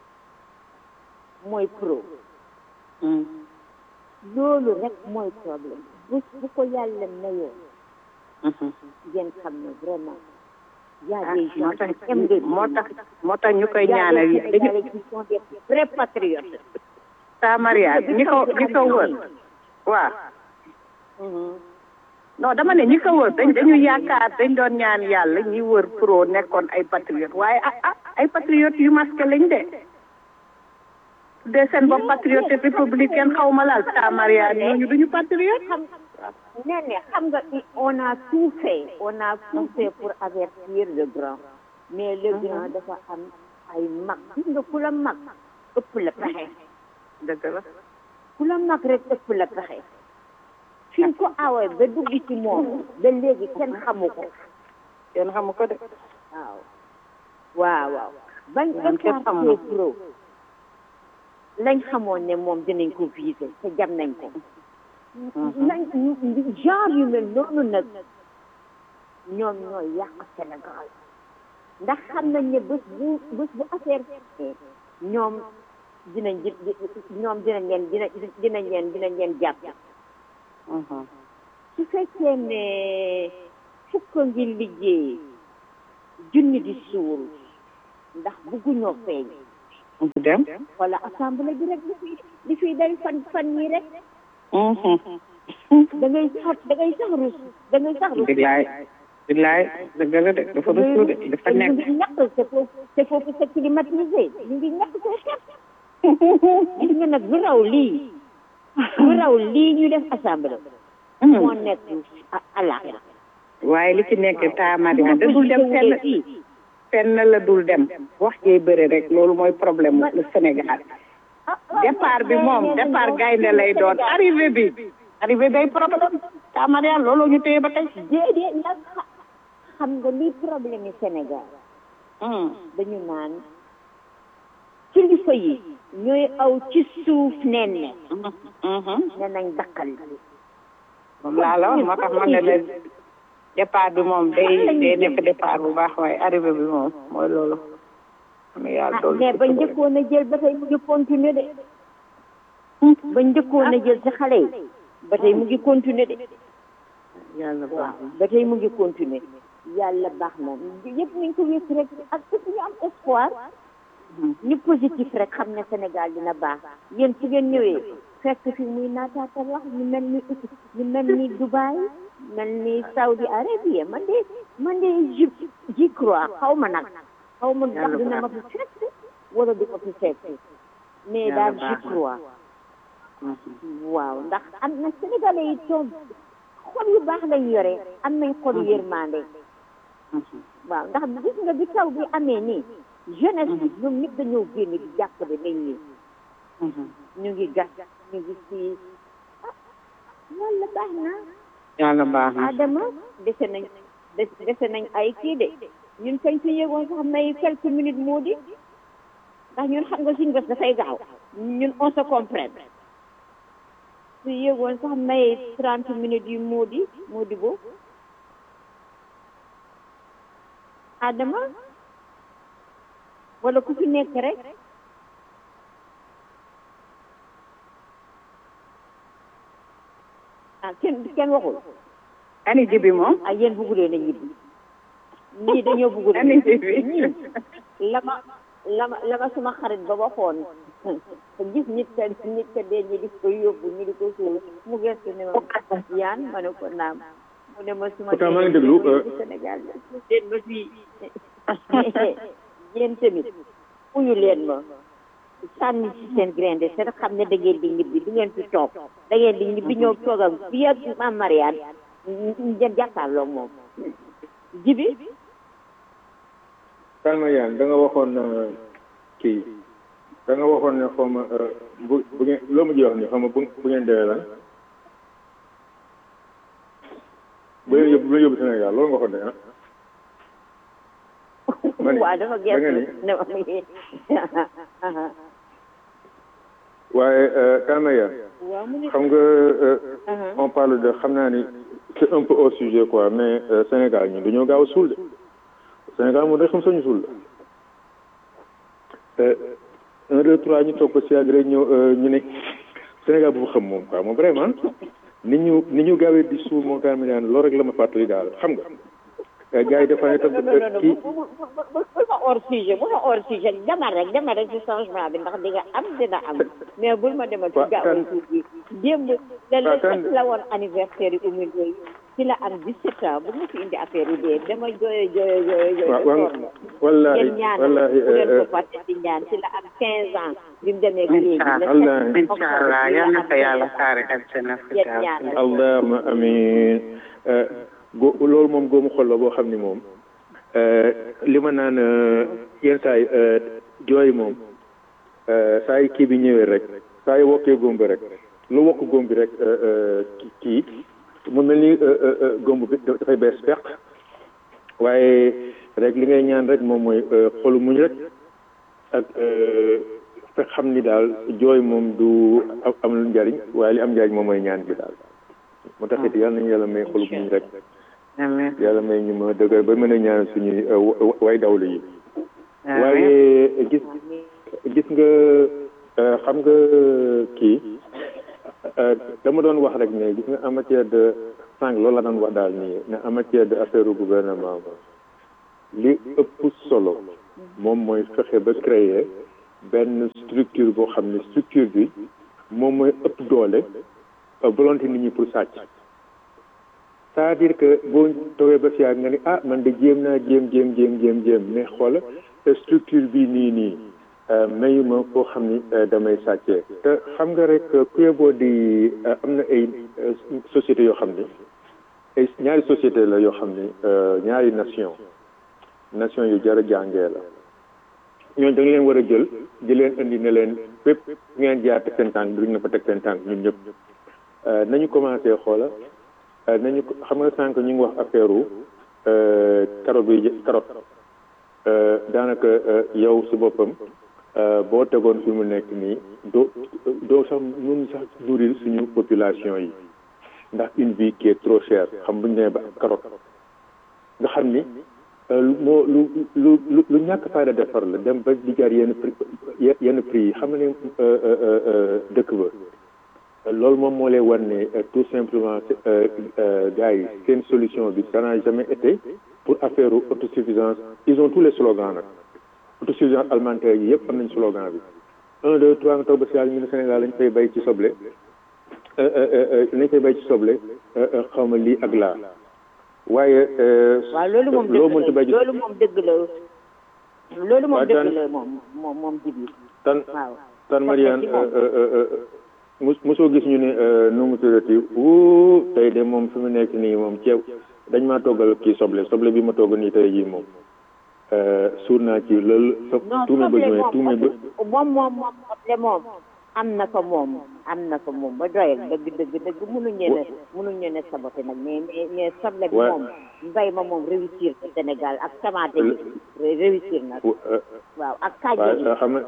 mooy pro loolu rek mooy problème bu bu ko yàlla mayoo ngeen xam ne vraiment y a des gens qui aiment le moo tax moo tax ñu koy ñaanal yi dañu qui sont des vrais patriotes sa mariage ñi ko ñi ko wër waaw non dama ne ñi ko wër dañ dañu yaakaar dañ doon ñaan yàlla ñi wër pro nekkoon ay patriote waaye ah ah ay patriote yu masqué lañ de de seen bopp patriote républicaine xaw ma laal ta mariage ñooñu duñu patriote xam nee ne xam nga on a tout fait on a tout fait pour avertir le grand mais le grand dafa am ay mag gis nga ku la mag ëpp la pexe dëgg la ku la mag rek ëpp la pexe fi ko awee ba dugg ci moom ba léegi kenn xamu ko kenn xamu ko de waaw waaw waaw bañ kenn xamu écarté pro lañ xamoon ne moom dinañ ko viser te jam nañ ko lañ genre yu mel noonu nag ñoom ñooy yàq Sénégal ndax xam nañ ne bés bu bés bu affaire ñoom dinañ di ñoom dinañ leen dina dinañ leen dinañ leen jàpp su fekkee ne fukk ngi liggéey junni di suur ndax bugguñoo feeñ dem wala assemblée bi rek li fi li fiy day fan fan yi rek da ngay sax da ngay sax rus da ngay sax rus billaay billaay dëgg la de dafa ruslu de dafa ñu nekk ngi ñàkk c'est foofu c'est foofu c'est climatisé ñu ngi ñàkk soo xet gis nga nag lu raw lii lu raw lii ñu def assemblée moo nekk àllaaxira waaye li ci nekk taamari da dul dem fenn fenn la dul dem wax jee bëri rek loolu mooy problème le Sénégal départ bi moom départ gaynde lay doon arrivé bi arrivé day problème taamari loolu ñu téye ba tey déedéet nag xa- xam nga lii problème yi Sénégal dañu naan kilifa yi ñooy aw ci suuf nen ne ne nañ dakkal moom laa la wax moo tax man ne la départ bi moom day day nekk départ bu baax waaye arrivé bi moom mooy loolu am yàlla doolu mais ba njëkkoon a jël ba tey mu ngi continuer de ba njëkkoon a jël ci xale yi ba tey mu ngi continuer de yàlla baax waaw ba tey mu ngi continuer yàlla baax na yëpp nañ ko wékk rek ak surtout ñu am espoir ñu positif rek xam ne Sénégal dina baax yéen su ngeen ñëwee fekk fi muy naataatal wax ñu mel ni ñu mel ni Dubaï mel ni Saudi Arabie man de man de j'y j'y crois xaw ma nag xaw ma ndax dina ma fi fekk wala du ma fi fekk mais daal j'y crois waaw ndax am na Sénégalais yi toog xol yu baax lañ yore am nañ xol yu yërmande waaw ndax gis nga bi taw bi amee nii jeunesse bi ñoom ñëpp dañoo génn di jàppale nañ ñi ñu ngi gas ñu ngi si ah yàlla baax na yàlla baax na Adama dese nañ des- dese nañ ay kii de ñun kañ su yëgoon sax may quelques minutes moo di ndax ñun xam nga suñu bés dafay gaaw ñun on se comprend su yëgoon sax may trente minutes yu moo di moo di boobu Adama wala ku fi nekk rek ah kenn kenn waxul ani jibi moom ah yéen bëggu leen a ñibbi ñii dañoo bëggu ani jibi ñii la ma la ma la ma suma xarit ba waxoon gis nit ka nit ka dee ñi di ko yóbbu ñu di ko suul mu gestu ne ma yaan ma ne ko naam mu ne ma suma Pourtant maa ngi déglu, euh, Sénégal leen ma fii yéen tamit uyu leen ma sànni ci seen grain de seen xam ne da ngeen di ñibbi du ngeen fi toog da ngeen di ñibbi ñëw toog ak fii ak Mame Mariane ngeen jàkkaarloog moom jibi Salma Yane da nga waxoon euh, kii da nga waxoon ne xaw ma euh, bu bu ngeen loo ma ji wax ni xaw ma bu bu ngeen dee lan bu leen yóbbu bu leen yóbbu Sénégal loolu nga waxoon ne ah. ma ne waaw dafa da nga ni gerte ne ma waaye euh, Salma Yane waaw mu ne xam nga euh, on parle de xam naa ni c'est un peu hors sujet quoi mais euh, Sénégal ñun dañoo gaaw a suul de Sénégal moom day xam sañu suul la un deux trois ñu toog ko si yàgg rek ñëw euh, ñu ne Sénégal bu xam moom quoi moom vraiment ni ñu ni ñu gaawee di suul moom tamit daan loolu rek la ma fàttali daal xam nga Euh, gars yi dafa ne tam non non non kii bu bu bu bu ma hors sujet bu ma hors sujet demal rek demal rek ci changement bi ndax di nga am dina am mais bul ma demal ci Waaw, gaaw kan- suuf bi démb la Waaw, kan- la woon anniversaire yi Oumy Ndoye ci la am 17 ans bu ma fi indi affaire yi dee dama jooyo jooyo jooyo jooyo waaw ba waaw sonn. wallaahi ngeen ñaanal wallaahi bu leen euh, ko fàtte di ñaan ci la am 15 ans bi mu demee léegi le Wallaahi. sept incha allah yal na ko yàlla saare ak seen ngeen ñaanal allahuma amin Euh, go loolu moom góomu xol la boo xam ni moom euh, li ma naan euh, yenn saa yi euh, jooy moom euh, saa yi kii bi ñëwee rek saa yi wokkee góom bi rek lu wokk góom bi rek euh, euh, ki- kii mu mel ni euh, euh, euh, góom bi dafay bees peq waaye rek li ngay ñaan rek moom mooy euh, xolu muñ rek ak euh, fekk xam ni daal jooy moom du am am lu njariñ waaye li am njariñ moom mooy ñaan bi daal moo tax it yàlla nañu yàlla may xolu muñ rek amiin yàlla may ñu ma dëgër ba mën a ñaan suñuy way dawlu yi waaye gis gis nga xam nga kii dama doon wax rek ne gis nga en matière de sànq loolu la doon wax daal nii ne en matière de affaire gouvernement li ëpp solo moom mooy fexe ba créer benn structure boo xam ne structure bi moom mooy ëpp doole volonté nit ñi pour sàcc c'est-à-dire que boo toogee ba si nga ni ah man de jéem naa jéem jéem jéem jéem jéem mais xoola structure bi nii nii mayuma koo xam ni damay sàccee te xam nga rek kuye boo di am na ay sociétés yoo xam ni ay ñaari société la yoo xam ni ñaari nation nation yu jar a jàngee la ñooñu da nga leen war a jël di leen indi ne leen fépp ngeen jaar teg seen tànk duñ na fa teg seen tànk ñun ñëpp nañu commencé xoola nañu xam nga sànq ñu ngi wax affaire u carotte bi carotte daanaka yow si boppam boo tegoon fi mu nekk nii doo doo sax mun sax nourrir suñu population yi ndax une vie qui est trop chère xam bu ñu nee ba carotte nga xam ni moo lu lu lu lu ñàkk fayda defar la dem ba di jaar yenn prix yenn prix yi xam nga ne dëkk ba loolu moom moo lay war ne tout simplement gars yi seen solution bi ça n'a jamais été pour affaire autosuffisance ils ont tous les slogans nag autosuffisance alimentaire yi yëpp am nañ slogan bi un deux trois nga toog ba si yàlla ñu ne Sénégal lañ fay bay ci soble lañ fay bay ci soble xaw ma lii ak laa waaye waaw loolu moom loo dëgg mënta la bay ci loolu moom dëgg la loolu moom Waaw, dëgg tan- la moom moom moom jibi tan waaw tan Parce Mariane que moom- mus mosoo gis ñu ne nu mu tuddati wuu tey de moom fi mu nekk nii moom ceeb dañ maa toggal kii soble soble bi ma togg nii tey jii moom suur naa ci loolu sa non tous mes soble besoins tous mes be moom moom moom soble moom am na ko moom am na ko moom ba doyal dëgg dëgg dëgg mënuñu ne mënuñu ne saboté nag mais mais mais soble bi Ouais. moom mbay ma moom réussir ci Sénégal ak tomate bi réussir na waaw ak kàjje bi waaw xam nga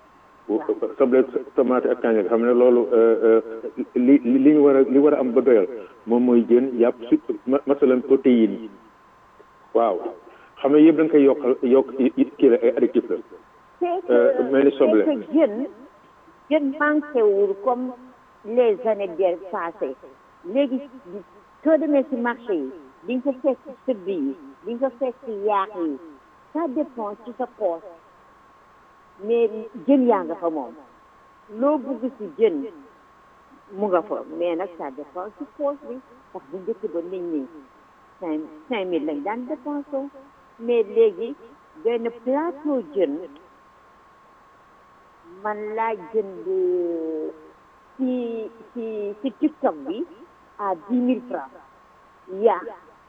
soble tomate ak kaña xam ne loolu li li li ñu war a li war a am ba doyal moom mooy jën yàpp su ma- masalan protéine yi waaw xam ne yëpp da nga koy yokkal yokk kii la ay additif la c'est Euh, mel ni soble. c'est que jën jën manqué wul comme les années bien passées léegi soo demee ci marché yi di nga ko fekk ci sëb yi di nga ko fekk ci yaax yi ça dépend ci sa poche mais jën yaa nga fa moom loo bugg ci jën mu nga fa mais nag ça dépend ci poche bi ndax bu njëkk ba nit ñi cinq cinq mille lañ daan dépensé mais léegi benn plateau jën man laa jënd ci ci ci TikTok bi à dix mille francs yaa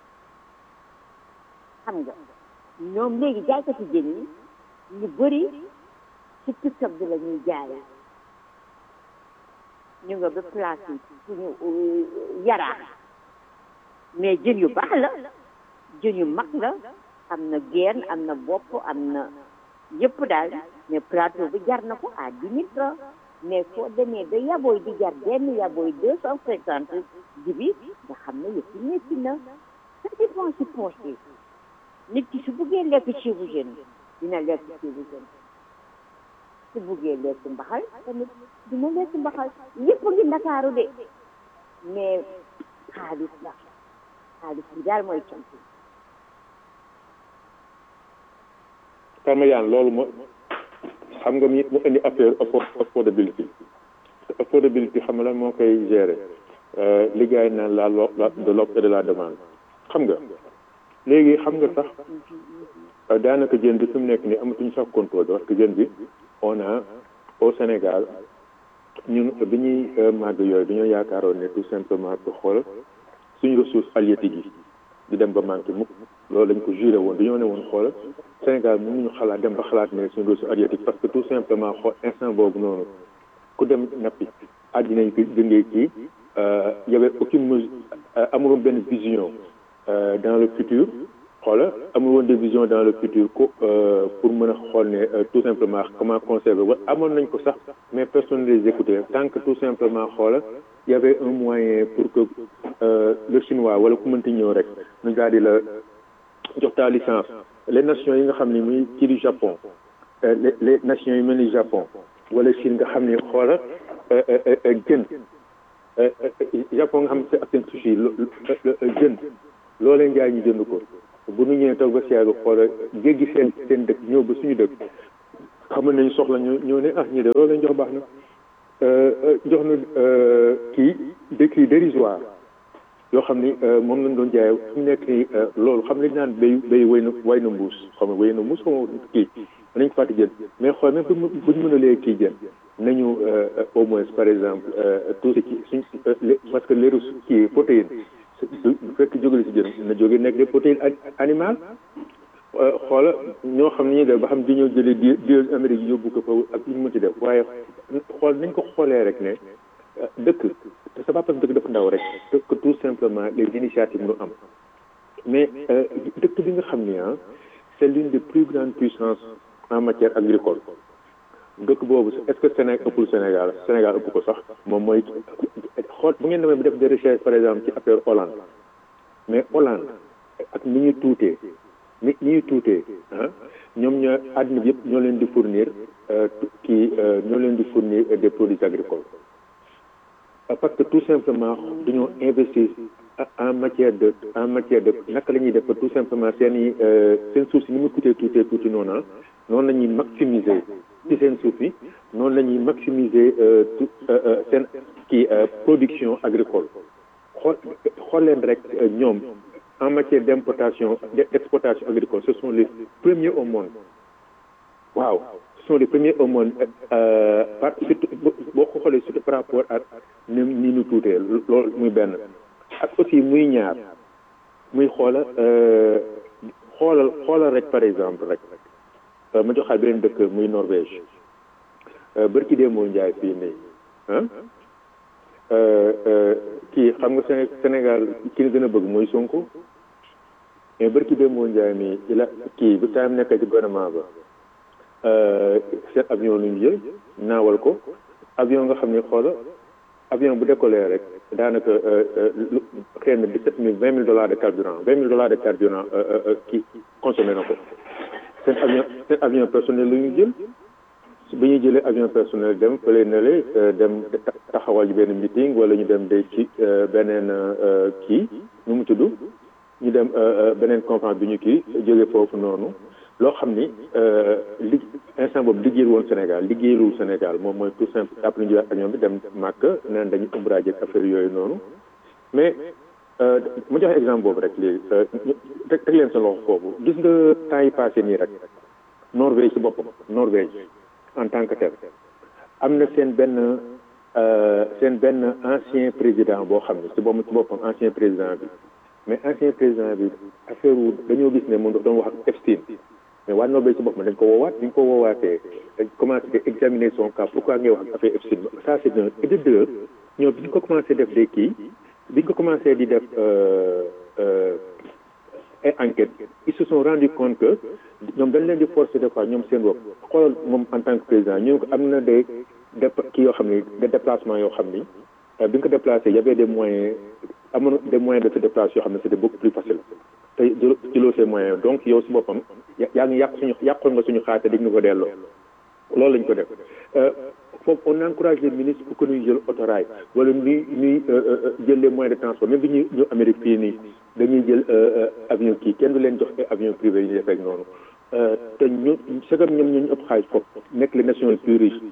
xam nga ñoom léegi jaaykati jën yi ñu bëri ci TikTok bi la ñuy jaay ñu nga ba place yi suñu yaraax mais jën yu baax la jën yu mag la am na geen am na bopp am na yëpp daal mais plateau bi jar na ko à dix mille francs mais foo demee ba yabooy di jar benn yabooy deux cent cinquante jibi nga xam ne yëpp métti na ça dépend si poche yi nit ki su buggee lekk ceebu jën dina lekk ceebu jën su buggee lekk mbaxal tamit dina lekk mbaxal yëpp ngi ndakaaru de mais xaalis la xaalis bi daal mooy cant Parmesan loolu moo xam nga mi mu indi affaire affo- affordability affordability xam nga lan moo koy gérer liggéey naan la lo la de l'offre et de la demande xam nga léegi xam nga sax daanaka jën bi fi mu nekk nii amatuñu sax contrôle parce que jën bi on a au Sénégal ñun bi ñuy màgg yooyu dañoo yaakaaroon ne tout simplement pour xool suñu ressource halieutique yi di dem ba manqué mukk loolu dañ ko juré woon dañoo ne woon xool Sénégal mënuñu xalaat dem ba xalaat ne suñu ressource halieutique parce que tout simplement xool instant boobu noonu ku dem nappi àddina yi dëngee kii y avait aucune mesure amul woon benn vision dans le futur xoola amul woon des visions dans le futur ko pour mën a xool ne tout simplement comment conserver wa amoon nañ ko sax mais personne ne les écoutait tant que tout simplement xoola y avait un moyen pour que le chinois wala ku mënti ñëw rek ñu daal di la jox ta licence les nations yi nga xam ni muy ci du Japon les les nations yu mel ni Japon wala Chine nga xam ni xoola jën Japon nga xam ne ak seen sushi jën loo leen jaay ñu jënd ko bu ñu ñëwee toog ba si yàgg xoola jéggi seen seen dëkk ñëw ba suñu dëkk xam nañu soxla ñu ñëw ne ah ñii de loolu leen jox baax na jox na kii des prix dérisoires yoo xam ni moom lañ doon jaay fi mu nekk nii loolu xam nañ naan béy béy wéy na way na mbuus xam nga wéy na mbuus xam nga kii nañ ko fàtte jën mais xool même bu ñu mën a lee kii jën nañu au moins par exemple tout ce qui suñ parce que leeru kii protéine bu fekk jógale si jën na jóge nekk des protéines animales xoola ñoo xam ne ñuy def ba xam di ñëw jëlee di di Amérique yóbbu ko fa ak ñu mën ci def waaye xool nañ ko xoolee rek ne dëkk te c'est pas parce que dëkk dafa ndaw rek que tout simplement les initiatives nu am mais dëkk bi nga xam ni ah c'est l'une des plus grandes puissances en matière agricole dëkk boobu est-ce que Sénégal ëppul Sénégal Sénégal ëpp ko sax moom mooy xool bu ngeen demee bi def des recherches par exemple ci affaire Hollande mais Hollande ak ni ñu tuutee ni ni ñu tuutee ah ñoom ñoo àddina bi yëpp ñoo leen di fournir kii ñoo leen di fournir des produits agricoles parce que tout simplement dañoo investir en matière de en matière de naka la ñuy def tout simplement seen i seen suuf si ni mu tuutee tuutee tuuti noonu noonu la ñuy maximiser ci seen suuf yi noonu la ñuy maximiser seen kii production agricole xool xool leen rek ñoom en matière d'importation d'exportation agricole ce sont les premiers au monde waaw ce sont les premiers au monde par surtout boo ko xoolee surtout par rapport ak ni ni ñu tuutee loolu muy benn ak aussi muy ñaar muy xoola xoolal xoolal rek par exemple rek ma joxaat beneen dëkk muy Norvège bërki dee moo njaay fii nii ah kii xam nga Sénégal ki ñu gën a bëgg mooy Sonko mais bërki dee moo njaay mi ci la kii bu taam nekk ci gouvernement ba seen avion lu ñu jël naawal ko avion nga xam ne xoola avion bu décollé rek daanaka xëy na dix-sept mille vingt mille dollars de carburant vingt mille dollars de carburant kii consommé na ko seen avion seen avion personnel lu ñu jël bi ñuy jëlee avion personnel dem fële na le dem taxawal ji benn meeting wala ñu dem de ci beneen kii nu mu tudd ñu dem beneen conférence bi ñu kii jóge foofu noonu loo xam ni li instant boobu liggéeyul woon Sénégal liggéeyul Sénégal moom mooy tout simple après ñu jëlaat avion bi dem màkk naan dañu umbrage ak affaire yooyu noonu mais ma joxe exemple boobu rek léegi teg teg leen sa loxo foofu gis nga temps yi passé nii rek Norvège ci boppam Norvège en tant que tel am na seen benn seen benn ancien président boo xam ne ci boppam ci boppam ancien président bi mais ancien président bi affaire wu dañoo gis ne moom dafa doon wax ak Epstein mais waa Norvège ci boppam dañ ko woowaat dañ ko woowaatee dañ commencé di examiner son cas pourquoi ngay wax ak affaire Epstein ça c'est un et de deux ñoom bi ñu ko commencé def des kii bi ñu ko commencé di def ay enquête ils se sont rendu compte que ñoom dañ leen di forcer des fois ñoom seen bopp xoolal moom en tant que président ñu ko am na des dép kii yoo xam ni des déplacements yoo xam ni bi nga ko déplacé y avait des moyens amoon des moyens de se déplacer yoo xam ne c'était beaucoup plus facile te jëloo ces moyens donc yow si boppam yaa ngi yàq suñu yàqoon nga suñu xaalis dig ñu ko delloo loolu lañ ko def foofu on encourage les ministres pour que ñuy jël autorail wala ñuy ñuy jël les moyens de transport même bi ñuy ñëw Amérique fii nii dañuy jël avion kii kenn du leen jox ay avion privé yi ñu def rek noonu te ñu sagam ñoom ñoo ñu ëpp xaalis foofu nekk les nations les plus riches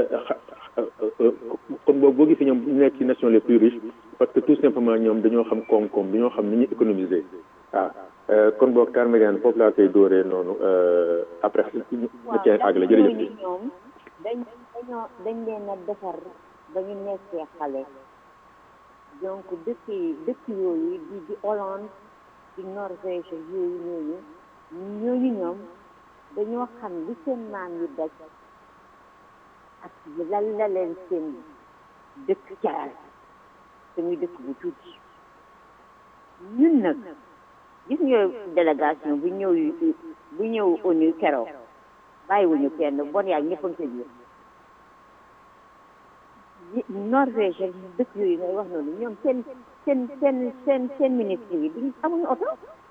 kon boobu boo gisee ñoom ñu nekk ci nations les plus riches parce que tout simplement ñoom dañoo xam koom-koom dañoo xam ni ñuy économiser waaw kon boog Tar Mariane foofu laa koy dóoree noonu après na cee àggale jërëjëf bi ñoom dañ dañoo dañ leen a defar ba ñu nekkee xale donc dëkk dëkk yooyu di di Hollande di Norvège yooyu ñooñu ñooñu ñoom dañoo xam li seen maam yi daj ak lan la leen seen dëkk jaral te muy dëkk bu tuuti ñun nag gis nga délégation bu ñëw bu ñëw ONU keroog bàyyiwuñu kenn bon yaa ñëpp a ngi sa biir Norvège dëkk yooyu ngay wax noonu ñoom seen seen seen seen seen ministre yi duñ amuñu oto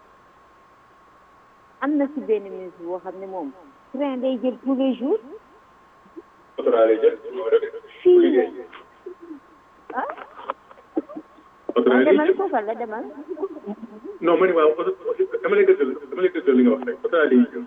am na ci benn ministre boo xam ne moom train day jël tous les jours fii ah demal foofa la demal non ma ne waaw dama lay dëggal dama lay dëggal li nga wax rek oto day jël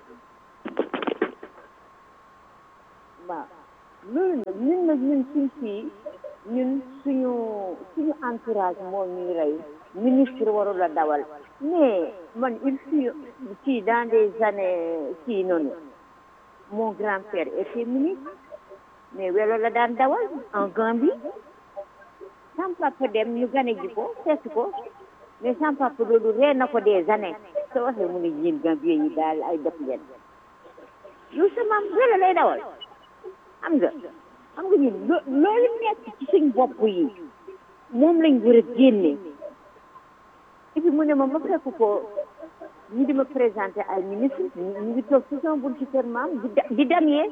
waaw loolu nag ñun nag ñun suñ fii ñun suñu suñu entourage moo ñuy rey ministre warul a dawal mais man il fut ci dans des années ci noonu mon grand-père était ministre mais welo la daan dawal en Gambie sam papa dem ñu gane ji ko seet ko mais sam papa loolu ree na ko des années soo waxee mu ne yéen Gambien yi daal ay def ngeen yow sa maam welo lay dawal xam nga xam nga ñun loo loolu nekk ci suñ bopp yi moom lañ war a génne et puis mu ne ma ma fekk ko ñu di ma présenté ay ministre ñu ngi toog ci sama buntu kër maam di di damyee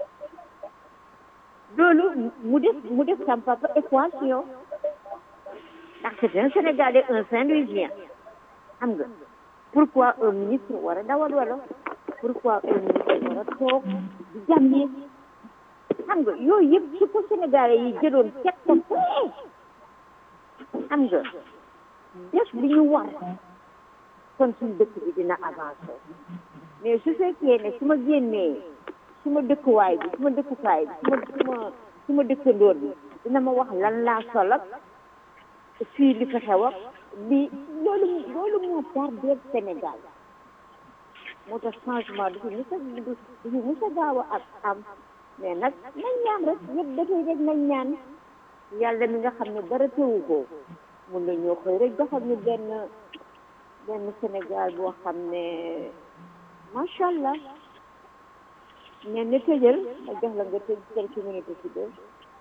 loolu mu def mu def sam papa équation ndax c'est un Sénégalais un Saint-Louisien xam nga pourquoi un ministre war a dawal wala pourquoi un ministre war a toog di damyee xam nga yooyu yëpp su ko Sénégalais yi jëloon teg ko fee xam nga def li ñu war kon suñu dëkk bi dina avancé mais su fekkee ne su ma génnee su ma dëkkuwaay bi su ma dëkkukaay bi su ma su ma su ma dëkkandoor bi dina ma wax lan laa sol ak fii li fa xew ak li loolu loolu moo tardé Sénégal moo tax changement du fi musa du fi musa gaaw a ak am mais nag nañ ñaan rek ñëpp dafay rek nañ ñaan yàlla mi nga xam ne dara teewu ko mun na ñoo xëy rek doxal ñu benn benn Sénégal boo xam ne macha allah ñen ne tëjal ma jox la nga tëj quelques minutes ci deux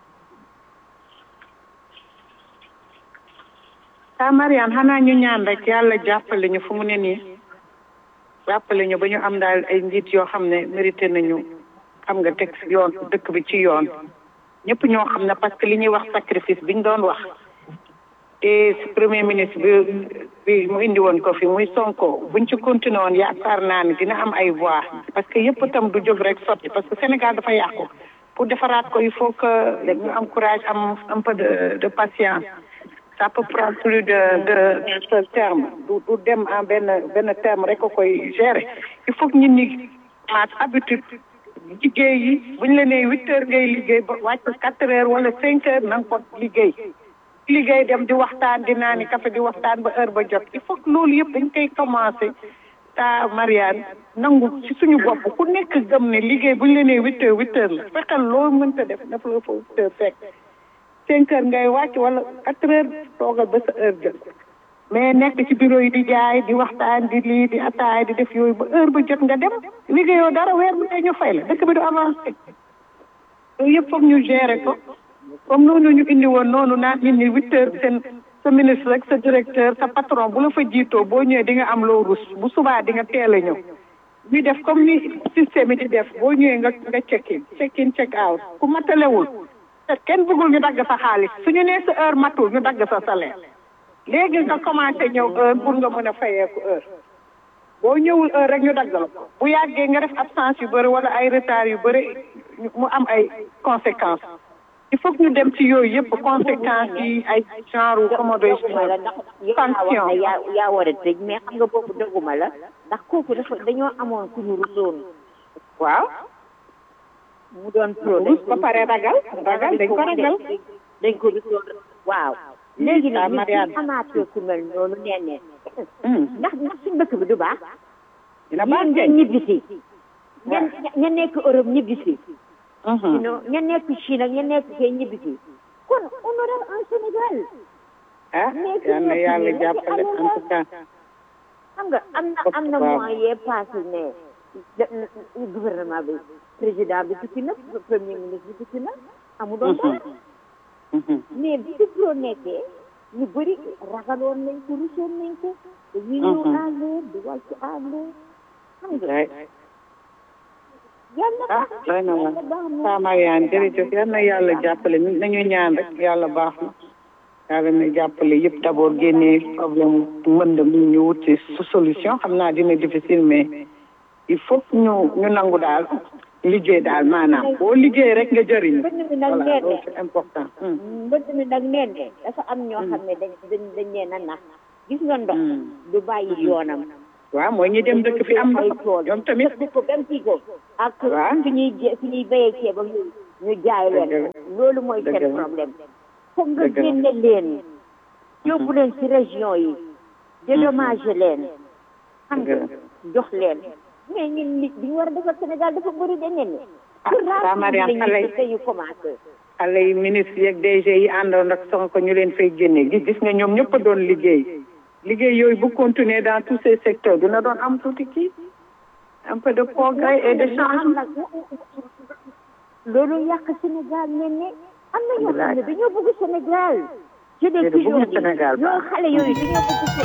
ah Mariane xanaa ñu ñaan rek yàlla jàppale ñu fu mu ne nii jàppale ñu ba ñu am daal ay njiit yoo xam ne mérité nañu xam nga teg yoon dëkk bi ci yoon ñëpp ñoo xam ne parce que li ñuy wax sacrifice bi ñu doon wax te premier ministre bi bi mu indi woon ko fi muy Sonko buñ ci continué woon yaakaar naa ne dina am ay voix parce que yëpp itam du jóg rek sotti parce que Sénégal dafa yàqu pour defaraat ko il faut que ñu am courage am un peu de de patience ça peut prendre plus de de de terme du du dem en benn benn terme rek ko koy gérer il faut que ñun ñi maat habitude liggéey yi buñ la nee huit heures ngay liggéey ba wàcc quatre heures wala cinq heures na nga ko liggéey liggéey dem di waxtaan di naani café di waxtaan ba heure ba jot il faut que loolu yëpp dañ koy commencé ta Mariane nangu ci suñu bopp ku nekk gëm ne liggéey buñ la nee huit heures huit heures la fexeel loolu mënta def daf la fa huit heures fekk cinq heures ngay wàcc wala quatre heures toogal ba sa heure jot mais nekk ci bureau yi di jaay di waxtaan di lii di ataay di def yooyu ba heure ba jot nga dem liggéeyoo dara weer bu dee ñu fay la dëkk bi du avancé yooyu yëpp foog ñu gérer ko comme noonu ñu indi woon noonu naan nit ñi huit heures seen sa ministre rek sa directeur sa patron bu la fa jiitoo boo ñëwee di nga am loo rus bu subaa di nga teel a ñëw ñu def comme ni système yi di def boo ñëwee nga nga check in check in check out ku matalewul te kenn bëggul ñu dagg sa xaalis suñu nee sa heure matul ñu dagg sa salaire léegi nga commencé ñëw heure pour nga mën a fayeeku heure boo ñëwul heure rek ñu dagg la ko bu yàggee nga def absence yu bëri wala ay retard yu bëri mu am ay conséquences il faut que ñu dem ci yooyu yëpp conséquences yi ay genre comment doy la ndax sanction yaa yaa war a tëj mais xam nga boobu dëgguma la ndax kooku dafa dañoo amoon ku ñu rusoon waaw mu doon pro rus ba pare ragal ragal dañ ko ragal dañ ko rusoon waaw léegi nag ñu amaatee ku mel noonu nee ne ndax ndax suñu dëkk bi du baax dina baax ngeen ñibbisi ngeen ña nekk Europe ñibbisi sinon ña nekk Chine ak ña nekk fee ñibbisi kon on aura un Sénégal ah yal na yàlla jàppale en tout cas xam nga am na am na mois yee passé ne gouvernement bi président bi tukki na premier ministre bi tukki na amu doon dara mais bi ci pro nekkee ñu bëri ragaloon nañ ko rusoon nañ ko dañuy ñëw à l'heure di wàcc à l'heure xam nga yàlla ah doy na waar saa Mariane jërëjëf yal na yàlla jàppale nañu ñaan rek yàlla baax na yàlla na jàppale yëpp d'abord génnee problème mbënd mi ñu wut ci solution xam naa dina difficile mais il faut ñu ñu nangu daal liggéey daal maanaam boo liggéey rek nga jëriñ mbënd mi nag voilà nee loolu ne c'est important mbënd mi nag nee ne dafa am ñoo xam ne dañ dañ dañ leen a nax gis nga ndox du bàyyi yoonam waaw mooy ñi dem dëkk fi am ay ndox tool ñoom tamit dëkk ko benn kii ko ak Waaw. fi ñuy jé fi ñuy béyee ceebam ñu jaay leen Dëgg loolu mooy Dëgg seen la. problème foog nga Dëgg la. génne leen yóbbu leen ci région yi dédommagé leen xam nga Dëgg jox leen mais ñun nit bi ñu war a defar Sénégal dafa bëri da ngeen ne Ah, saa Mariane xale yi- dañu commencé xale yi ministre yeeg DG yi àndoon ak Sonko ñu leen fay génne gis gis nga ñoom ñëpp a doon liggéey liggéey yooyu bu continuer dans tous ces secteurs dina doon am tuuti kii un peu de progrès et de changement loolu yàq Sénégal ne ne am na ñoo xam ne dañoo bëgg Sénégal je l'ai Déedéet, bëgguñu toujours dit Sénégal ñoo xale yooyu dañoo bëgg